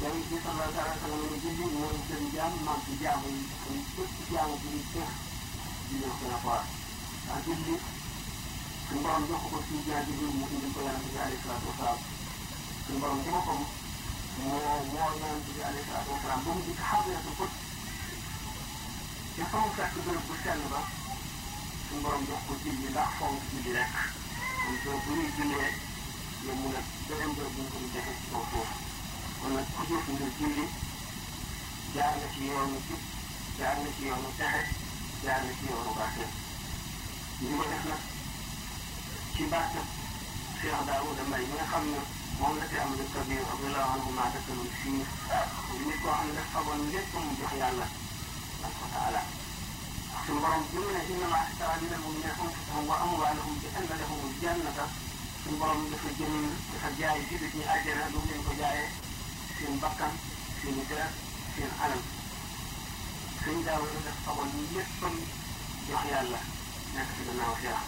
yonent bi sallallahu alayhi wa sallam ne julli mooy gën jaam maam ci jaamu yi kon bépp jaamu bi ñu def julli ko na quoi ndax julli suñu borom jox ko ci jaar ji mu indi ko yonent bi alayhi salaatu wasalaam suñu borom ci boppam moo woo yonent bi alayhi salaatu wasalaam ba mu dikk xadiratu ko te fa mu fekk bërëb bu sell ba suñu borom jox ko julli ndax fonk julli rek kon soo bu ñuy jullee yow mu ne beneen bërëb bu ñu ko di defee ci kaw foofu kon nag ku jëf ngir julli jaar na ci yoonu jub jaar na ci yoonu texe jaar na ci yoonu barke ñu ko def nag ci barke Cheikh Daouda Mbaye mi nga xam ne moom la fi am lu kabir radiyallahu anhu maa dëkkalul fii nit koo xam ne dafa fagoon lépp mu jox yàlla subhanahu wa taala suñu borom bi mu ne inna maa istara min al-mu'minina anfusahum wa amwaalahum bi anna lahumul jannata suñu borom dafa jëm dafa jaay jullit ñi àjjana lu mu leen ko jaayee seen bakkan seen i deret seen alal sëñ daaw la def fagoon léppam jox yàlla nekk ci gannaaw Cheikh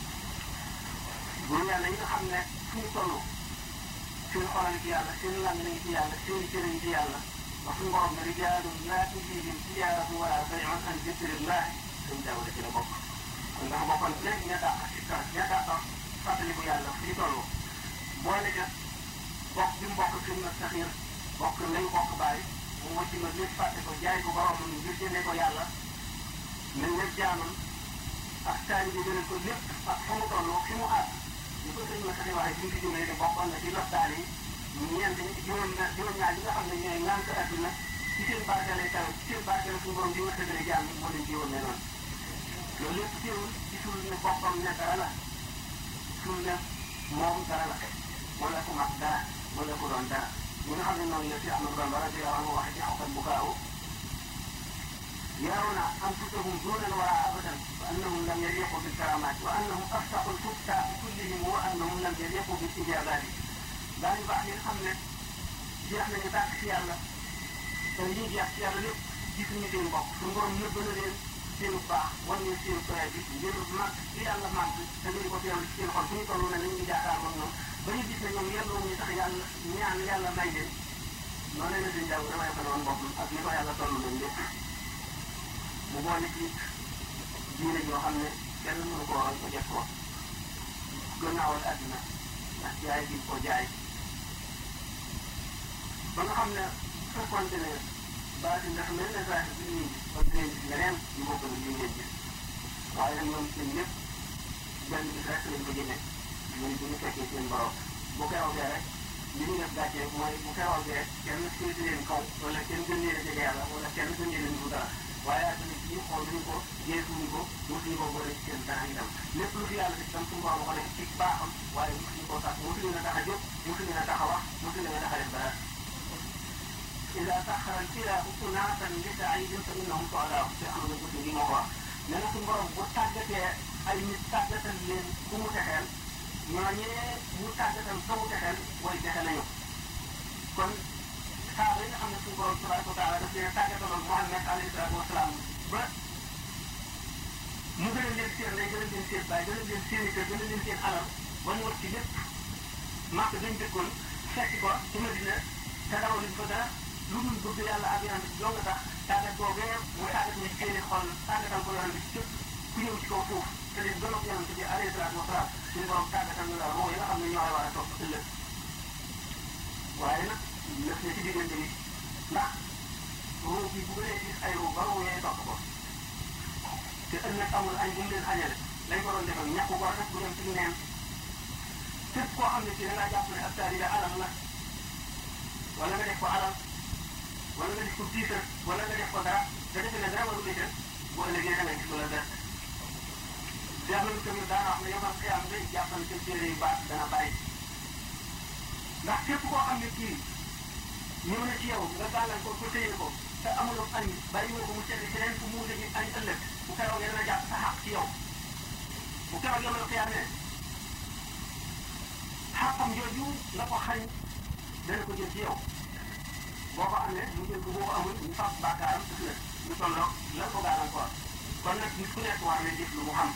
buur yàlla yi nga xam ne fu ñu toll seen xolal ci yàlla seen lan lañu ci yàlla seen cëriñ ci yàlla ba suñu borom ne rijaalun laa tulhiihim tijaaratu wala bay'un an zikrillah sëñ daaw la ci la bokk kon ndax bokkoon léegi ña dàq si kar ña dàq fàttaliku yàlla fu ñu toll boole ca bokk bi mu bokk suñu nag saxiir bokk lañ bokk bàyyi mu wàcc ma lépp fàtte ko jaay ko boromam ngir jëndee ko yàlla nañ la jaamam ak taali bi gënal ko lépp ak fa mu toll fi mu àgg ñu ko sëñ ma saxi waxee bi mu fi jógee te bokkoon na ci loptaan yi ñeent juróom juróom-ñaar yi nga xam ne ñooy ngànk àdduna ci seen barke lay taw ci seen barke la suñu borom di wërsëgale jaam yi moo leen ci woon ne noonu loolu lépp teewul gisul ne boppam ne dara la gisul ne moom dara la wala ku mag dara wala ku doon dara ñi nga xam ne noonu la si Ahmadu Bamba radiyallahu anhu waxe ci xawtan bu kaaw يرون أنفسهم دون الورى أبدا وأنهم لم يليقوا بالكرامات وأنهم أفسحوا الفتى كلهم وأنهم لم يليقوا بالاستجابات daañu baax ñi nga xam ne jeex nañu tàkk si yàlla te lii jeex si yàlla lépp gisuñu seen bopp suñu borom nëbb na leen seenu baax wan leen seenu projet bi ngir màgg ci yàlla màgg te ngeen ko teewlu ci seen xol fu ñu toll ne nañu ngi jaakaar moom ñoom ba ñu gis ne ñoom yelloo ñu tax yàlla ñaan yàlla may leen noonu la seen jaww damay ko doon boppam ak ni ko yàlla toll leen lépp mu boole ci diine yoo xam ne kenn mënu ko waral ko def ko gannaawal àddina ndax jaay bi ko jaay ba nga xam ne fekkonte ne baati ndax mel na saa bi ñuy ba dinañ gis leneen ñu bokk na li ngeen gis waaye nag ñoom seen lépp benn bis rek lañ ko jëmee muy bu ñu fekkee seen borom bu keroogee rek li ñu def gàcce mooy bu keroogee kenn féeti leen kaw wala kenn gën leen a jege yàlla wala kenn gën leen a niru dara waaye ak nit ñi xool ñu ko jeexuñu ko mosuñu ko boole ci seen dara itam lépp lu fi yàlla def itam suñu borom ko def ci baaxam waaye mosuñu koo tax mosuñu la tax a jóg mosuñu la tax a wax mosuñu la tax a def dara إذا سخر الإله أناسا لسعيد فإنهم سعداء في أمر المسلمين وهو nee na suñu borom bu tàggatee ay nit tàggatal leen ku mu texeel ñooñee mu tàggatal fa mu texeel way texe nañu kon saa yi nga xam ne suñu borom tabaraka wa taala daf leen tàggataloon Muhammad alayhi salaatu wa salaam ba mu gën a leen seen lay gën a leen seen baay gën a leen seen i kër gën a leen seen alal ba mu ci lépp màkk dañ dëkkoon fekk ko ci Madina te dawaluñ ko dara lu dul bëgg yàlla ak yonent bi doo nga tax tàggat boobee mu tàggat ne seeni xol tàggatal ko yonent bi képp ku ñëw ci kaw suuf te leen gën a yonent bi alayhi salaatu wa salaam suñu borom tàggatal ñu la roo yi nga xam ne ñoo war a topp ëllëg waaye nag lëf ne ci diggante bi ndax roo bi bu gënee gis ay roo ba roo yee topp ko te ëllëg amul añ bu mu leen añale lañ ko doon defal ñàkk ko rek bu dem ci neen képp koo xam ne ci da ngaa jàpp ne ab taalibe alal la wala nga def ko alal wala nga def ko tiitar wala nga def ko dara nga defe ne dara warul la jël bu ëllëgee da nga gis wala dara Cheikh Lamine tamit daana wax ne yow man xiyam day jàppal seen téere yu baax dana bàyyi ndax képp koo xam ne kii ñëw na ci yow nga gàllankoor ko téye ko te amuloo añ bàyyi nga ko mu seeti feneen fu mu wuute ji añ ëllëg bu keroog dana jàpp sa xaq ci yow bu keroog yow la xiyam ne xaqam jooju la ko xañ dana ko jël ci yow boo ko amee mu jël ko boo ko amul ñu fab bàkkaaram def la ñu tolloog la ko gàllankoor kon nag nit ku nekk war na def lu mu xam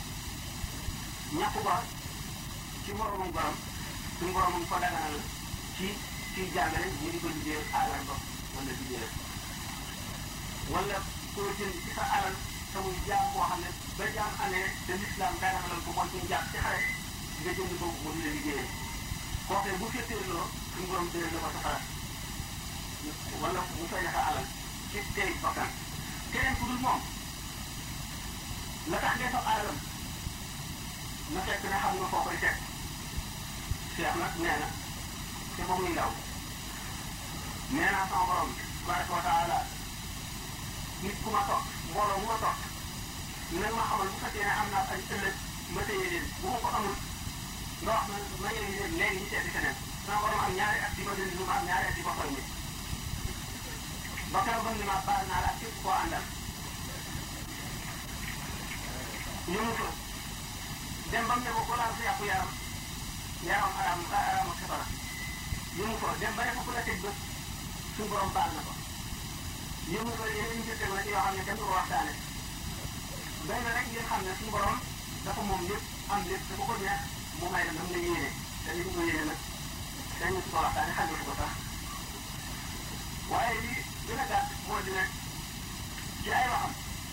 ñàkk ko ci moromam borom suñu boromam ko daganal ci kiy jàngale ñu di ko liggéeyal alal ba wala liggéeyal wala koo jënd ci sa alal te muy jaam boo xam ne ba jaam amee te lislaam daganal ko mooy suñu jaam ci xare nga jënd ko mu di la liggéeyal kookee bu féeteerloo suñu borom dee la ko safara wala mu fay sa alal ci tey bakkan keneen ku dul moom la tax ngay soog alalam na fekk ne xam nga foo koy teg Cheikh nag nee na te ba muy ndaw nee naa sama borom tabaraka wa taala nit ku ma toog mbooloo mu ma toog nag ma xamal bu fekkee ne am naa ay ëllëg ma téye leen bu ma ko amul nga wax ma ma yëngu leen léegi ñu seeti feneen sama borom am ñaari at di ma dindi lu ma am ñaari at di ma koy nit ba keroog ba ni ma baal naa la ak képp koo àndal ñu mu fa dem ba mu ne ko ku laal sa yàqu yaram yaram araam araam ak safara ñu mu fa dem ba ne ko ku la tëj bët suñu borom baal na ko ñu mu fa yeneen njëkk la yoo xam ne kenn du ko waxtaane doy na rek ngeen xam ne suñu borom dafa moom lépp am lépp dafa ko neex mu may dem dam la yéene te li ñu ko yéene nag dañu ko waxtaane xam nga ko sax waaye li gën a gàtt moo di ne ci ay waxam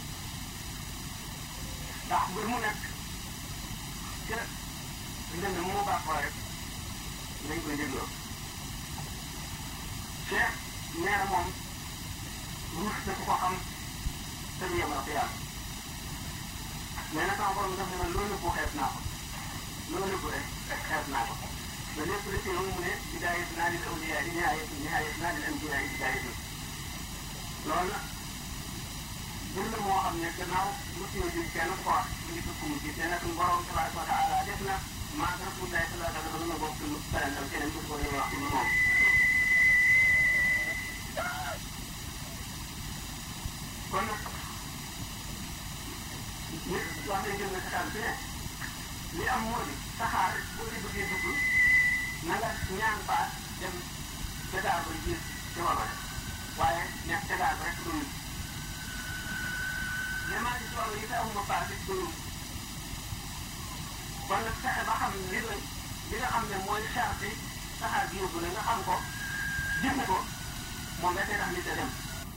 ndax mbir mu nekk ca ndënd mu baaxoo rek nañ koy dégloo Cheikh nee na moom ruus na ku ko xam te du yemal ko yàlla mais nag sama borom daf ne ma loolu bu xeeb naa ko loolu bu rek xeeb naa ko ba lépp li ci mu ne bidaayat naa lil awliyaa yi nihaayat nihaayat naa lil anbiyaa yi bidaayat loolu nag mbir la moo xam ne gannaaw lu ci jóg kenn ko wax mu ngi tukku mu ci te nag borom tabaraka wa taala def na maa rasulullahi sallallahu alayhi wa sallam na bokk lu parental keneen ko koy wax ci moom kon nag nit wax nañ jël na saxaar bi ne li am moo di saxaar boo ci bëggee dugg na nga ñaan baat dem tegaar ba gis ci wàllu waaye nekk tegaar ba rek doyul mais maa ngi toll yi te amuma baat it doyul kon nag fexe ba xam li doy li nga xam ne mooy charte saxaar gi yóbbu la nga xam ko jëfe ko moom nga tax nit a dem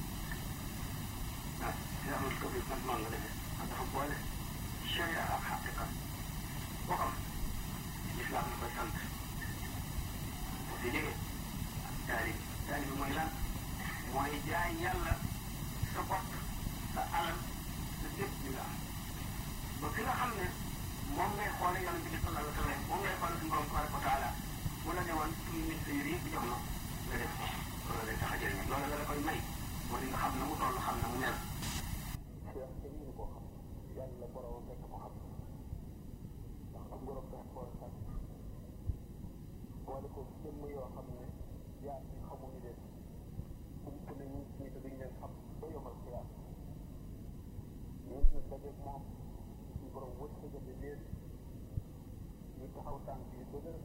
waaw yàlla ko bi man noonu la defee man dafa boole sharia ak xaqiqa boo xam lislaam la koy sant bu fi jógee taalib taalib mooy lan mooy jaay yàlla sa bopp sa alal sa lépp li nga am ba ki nga xam ne moom ngay xoole yonente bi sallallahu alayhi wa sallam moom ngay xoole suñu borom tabaraka wa taala mu la ne woon suñu nit sa yër yëpp jox na nga def ko loolu lay tax a jëriñ loolu la la koy may moo di nga xam na mu toll xam na mu mel Cheikh kenn mënu koo xam yàlla borom rek ko xam ndax am borom dafa koo sàkk boole ko jëmm yoo xam ne yaa ngi xamuñu leen ump nañu ñi te duñ leen xam ba yomal xiyaam ñooñu nag dajeeg moom suñu borom wërsëgale leen ñu taxaw tànk yu dëgër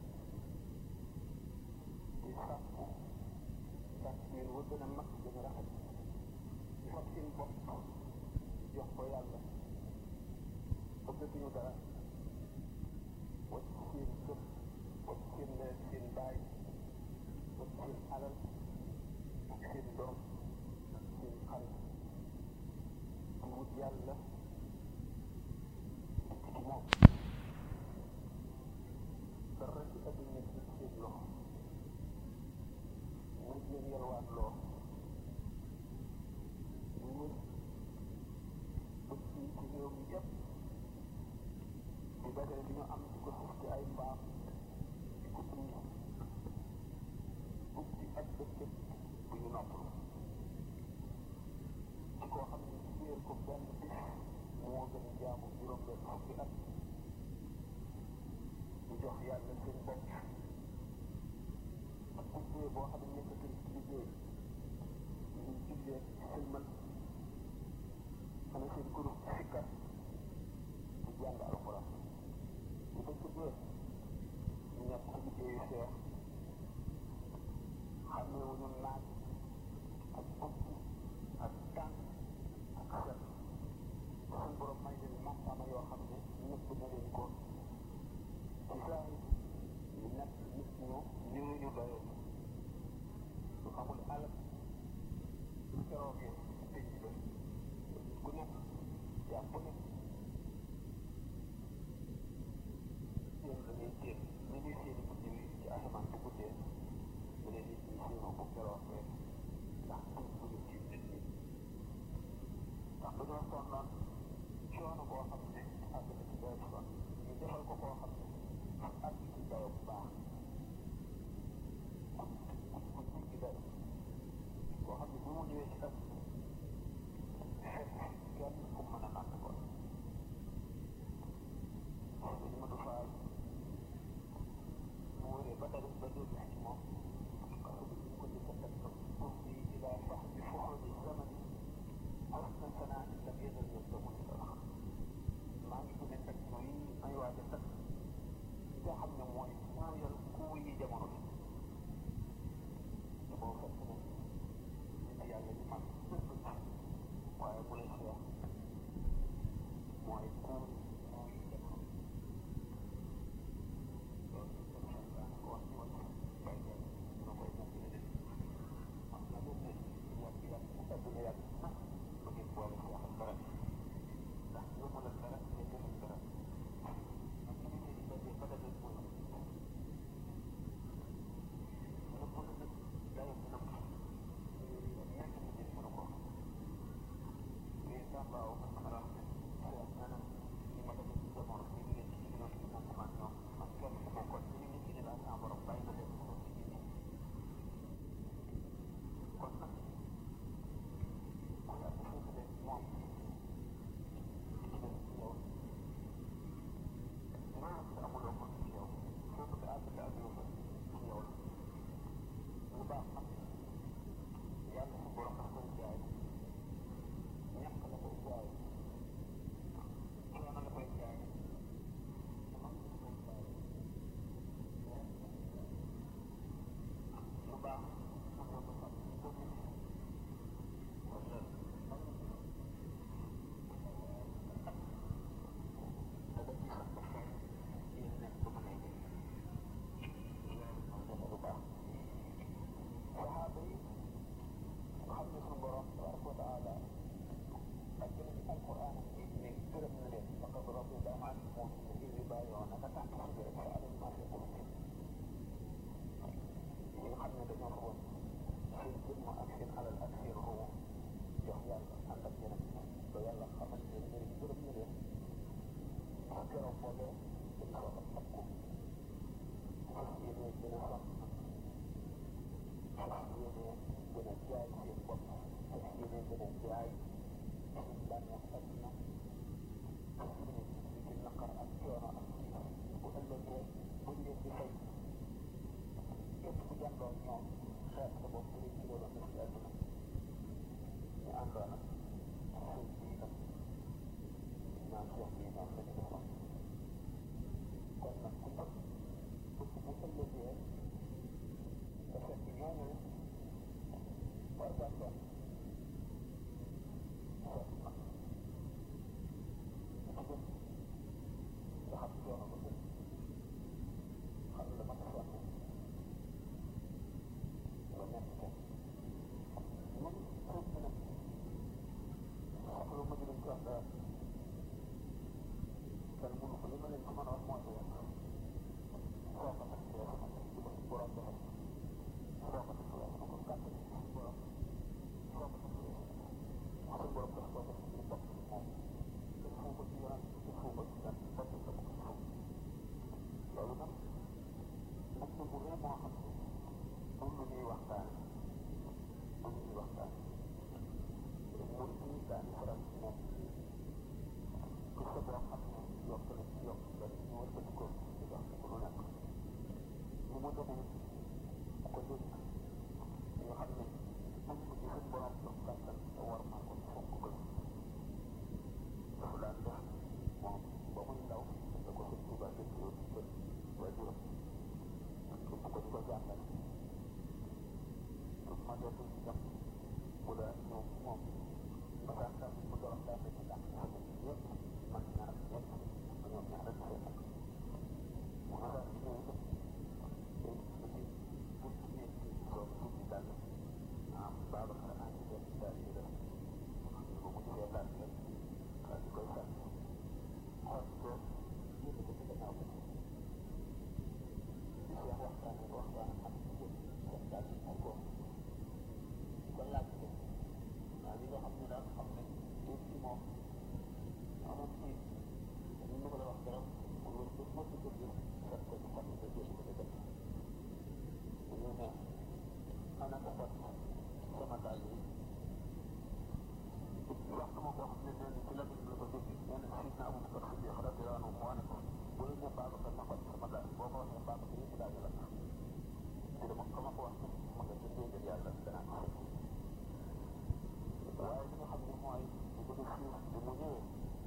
di sàkku sàkk yéen wa gën a mag gën a rafet ñu fab seen bopp jox ko yàlla bëggatuñu dara wacc seen kër wacc seen ndey seen baay wacc seen alal ak seen doom ak seen xarit di wut yàlla ci moom dara ci àdduna ci seen loxo mu leen yalwaat loo ñu bëgg ci ci réew mi yëpp di dajale li ñu am di ko def ci ay mbaam di ko dund ubbi ak bëccëg bu ñu noppalu ci koo xam ne wéer ko benn bis moo gën a jaamu juróom benn fukki at ñu jox yàlla seen bopp ak ubbee boo xam ne nekkatul ci liggéey ñu jullee sëlmal xana seen groupe sikkar di jàng alxuraan bu ko tuddee ñu nekk ci liggéeyu seex xamee wu ñu naaj ak guddi ak tànk ak set suñ borom may leen màkkaama yoo xam ne nëbb na leen ko ci saa yi ñu nekk nit ñu ñu ñu doyoo keroogee tëj ba ku nekk jàpp ne yéen da ngay téen ni ñuy seeni guddi wi ci asamaan bu guddee da leen nit ñi séenoo bu keroogee ndax buñ bëgg ci nit ñi ndax dañoo sonnoon coono boo xam ne àgg na ci doy son ñu defal ko koo xam ne àgg ci dayo bu baax ku ku ci dayo koo xam ne bu mu ñëwee ci ëpp fekk kenn ku mën a nàkk ko dañu ma du faal mu wëree ba dara ba dégg ci moom kaso bi ñu ko di ko teg pour bi ilaa sax bi foxoo di zamani حسن ثناء لم يزل يصدم الآخر maa ngi gën a teg mooy may waaj a teg li nga xam ne mooy moo yor kuu yi jamono bi te boo fekk ne nit yàlla ñu mag waaye bu la seex mooy kuu kuu yi jamono loolu ñu ko xam daan ko wax ci wàllu bay bay dina koy nekk la def am na lu ne yàgg yàgg mu adduna yàgg na ba ngeen boole si waxal dara ndax yóbbu la dara ngeen defal dara ak li ñu di dajee ba dajee mooy nëpp na nag dayo bi nëpp ñett mu jël mënu ko mais sàmbaaw mën a wax ne seet na nag li ma demee ci jamono ñu ngi leen ci diggoon ci moom man ñoom man kenn ku bokkoon ñu ngi ci ne daal sama borom bàyyi na leen mënoon ci génne kon nag mooy ak foofu de moom di ci dem ci yow maanaam te amuloo ko ci yow foofu te àgg te àgguloo ko ci yow lu baax nag yàlla su borom daf koy jaay ñàkk la koy jaay coono la koy jaay man la koy jaay lu baax mën na ko fàtte ko nit wala dada ci sax ba fay yéen nekk ba mën a jël loolu moo gën a lu baax saxaaba yi xam ne suñu borom tabaraka wa taala ak gën a ci alquran yi ne gërëm na leen faqad radiyallahu anhum moom ne iz yubayi'unaka tahta shajarati fa'alima ma fi qulubihim ñi nga xam ne dañoo ko woon seen jëmm ak seen alal ak seen ruu jox yàlla ànd ak yeneen ba yàlla xamal ne leen gërëm na leen ak keroog boobee dañ ko am takku fas yéene gën a sonn fas yéene gën a jaay seen bopp fas yéene gën a jaay seen bànneex adduna fas yéene ci ci naqar ak coono ak bu ëllëgee buñ leen di fay képp ku jàndoon ñoom xeex sa bopp rek ci loolu def ci àdduna ñu àndoon ak sëñ bii nag naan seex bii noonu la ñu defoon kon nag ku bëgg bëgg bu ëllëgee te fekk ñooñu war ngaa doon seet nag ku gën nga xam coono ba gën xam la ma ko sonne ba nekk ko man xëy na nag soxla ma jëlee jox dara kenn mënu ko li ma leen ko mën a wax mooy leen soo ko def yoo xamante ni du ma si borom defal soo ko def yoo xamante ni kàtt ni si borom soo ko def yoo xamante ni borom def koo def ci bopp ci moom te fuu ko ci yoon te fuu ko ci gan bopp sa bopp fuu loolu nag nag na bu rëy moo xam ne moom la ñuy waxtaane moom la ñuy waxtaane mooy ci daani faral ci moom ku sa boo xam ne yokk na ci yokk ba ñu war ko ko di wax ko lu nekk mu mu demee ko dégg ñu xam ne moom ko ci suñ borom jox kàttan te war maa ko fonk ko dafa daan def moom ba muy ndaw da ko sëñ Tuuba dëkk yoon ci kër waajuram képp ko di ko jàngal ma dootul ci dem bu la ñëw moom ba daan daan mu doon daan ci daan xam ne ñëpp man ñaar ñëpp ma ñoom ñaar rek seen ak mu nga daan ñëw itam day ci bu ci ñëw ci doon tuuti dal am baaba xanaa ci dem daal boo xam ne nee na ci la la ko dégg nee na si na amul kër si radiyallahu anhu moo ne ko bu la nee Babacar ma faj sama daal boo ko waxee Babacar yëpp daal la te dama ko ma ko wax ma nga ci dégg yàlla danaa ko waaye li nga xam ne mooy li ko def suuf bi mu ñëwee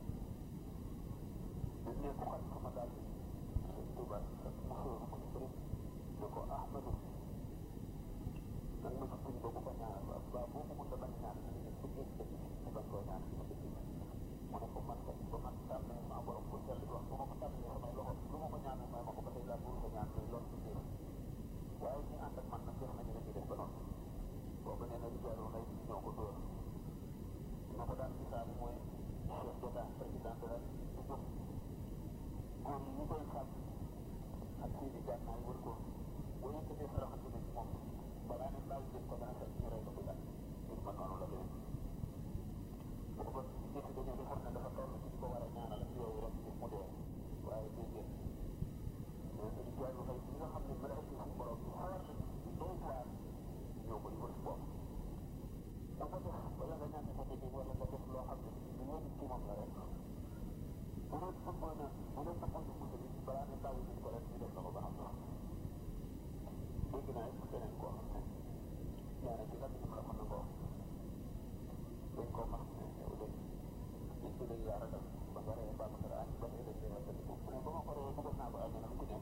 dañ ne ko xaj sama daal bi sëñ Tuuba ak mu sóoru ko bëri ne ko Ahmadu nag ma ci tuñ boobu ko ñaanal ba ba boo ko mënta bañ ñaan na ne ko géej dëkk ci bañ koo ñaan ci ma dëkk mu ne ko man kat ba man tàmm ne ma borom ko jël wax bu ma ko tàmmalee samay loxo lu ma ko ñaanal may ma ko ba tey laa bëgg ko ñaan mais loolu du dee waaye ñi ànd ak man nag def nañu lañuy def ba noonu boobu nee na li jaaroo nay ñoo ko dóor na ko daan gisaale mooy chef d'état président de la République jóg góor yi ñu koy sàmm ak seeni gànnaay wër ko boo yëkkatee sa loxo jëmee ci moom balaa ne bàyyi leen ko dana fekk ñu rey ko bu yàgg mbir ma noonu la demee booba nit dañoo defoon ne dafa toll ci di ko war a ñaanal ak yooyu rek mu dee waaye déedéet mais sëñ Jaay bu xëy bi nga xam ne mën a ëpp suñu borom bi xawar na di doy waar ñoo koy wër bopp da ko def wala nga ñaan ko dégg wala nga def loo xam ne lu wér ci moom la rek bu doon fëggoon na bu doon fëggoon na musa bi balaa ne bàyyi nañ ko rek ñu def na ko ba xam na dégg naa it keneen koo xam ne nee na ci lan ñu la mën na ko dañ koo max ne yow de nit ki dañ laa ragal ba nga ree ba nga añ ba nga dañ lay waxal ko mu ne ba ma ko ree bëggoon naa ko añ na ku ñëw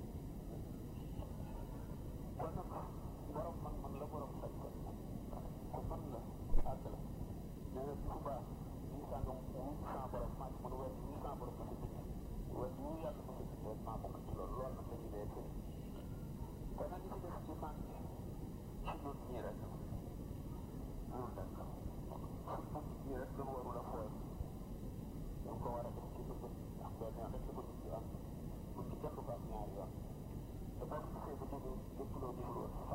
kon nag borom man man la borom sañ ko ku man la àgg la nee na bu baax ñu sàngam wu sans borom maa ci mën a weer ñu sans borom ma ci bind weer wu yàlla ma ci bind rek maa bokk ci loolu loolu nag la ñu dee tëri kon nag li ci def ci man ci ñun ñii rek ñun rek ci ñun ñii rek dañu warul a fooy dañ ko war a def ci bëgg ndax benn yoon rek la ko nit di am buñ ci kenn du ko am ñaari yoon te boo ko gisee ba jógee lépp loo deful woon